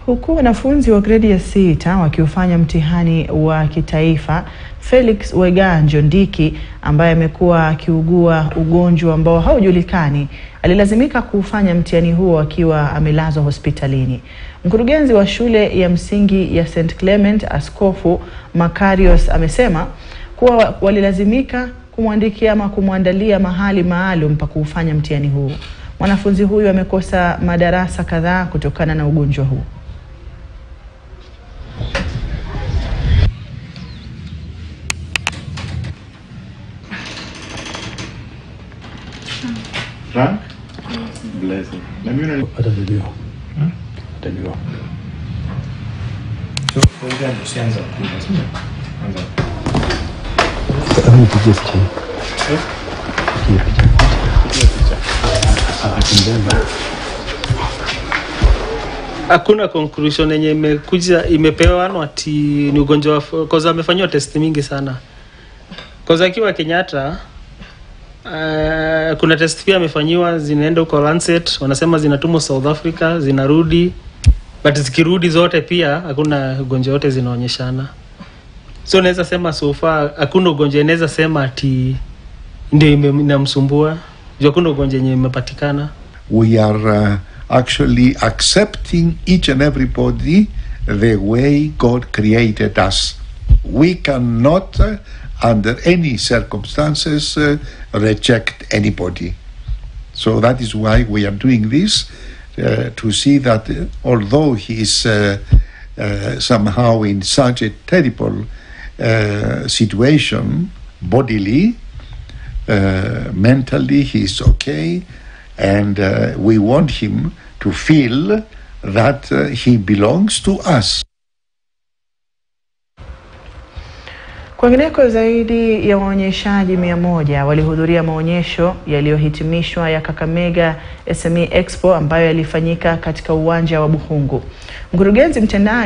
Huku wanafunzi wa gredi ya sita wakiufanya mtihani wa kitaifa, Felix Weganjo Ndiki ambaye amekuwa akiugua ugonjwa ambao haujulikani alilazimika kuufanya mtihani huo akiwa amelazwa hospitalini. Mkurugenzi wa shule ya msingi ya St Clement, Askofu Makarios amesema kuwa walilazimika kumwandikia ama kumwandalia mahali maalum pa kuufanya mtihani huo. Mwanafunzi huyu amekosa madarasa kadhaa kutokana na ugonjwa huu. Frank? Blessing. Na mimi unani- Atajiliwa. Atajiliwa. So, for example, usianze kupiga, sio? Anza. Hebu nipigie picha hii. Eh? Pigie picha. Piga picha. Ah, akimbeba. Hakuna conclusion yenye imekuja imepewanwa ati ni ugonjwa wa cause amefanyiwa test mingi sana. Cause akiwa Kenyatta uh, kuna test pia amefanyiwa zinaenda huko Lancet, wanasema zinatumwa South Africa, zinarudi but zikirudi zote pia hakuna ugonjwa wote zinaonyeshana. So naweza sema so far hakuna ugonjwa inaweza sema ati ndio ime- inamsumbua. Juu hakuna ugonjwa yenye imepatikana. we are uh, actually accepting each and everybody the way God created us. We cannot, uh, under any circumstances, uh, reject anybody. So that is why we are doing this uh, to see that uh, although he is uh, uh, somehow in such a terrible uh, situation bodily, uh, mentally he is okay, and uh, we want him to feel that uh, he belongs to us. Kwingineko, zaidi ya waonyeshaji mia moja walihudhuria maonyesho yaliyohitimishwa ya Kakamega SME Expo ambayo yalifanyika katika uwanja wa Buhungu. Mkurugenzi mtendaji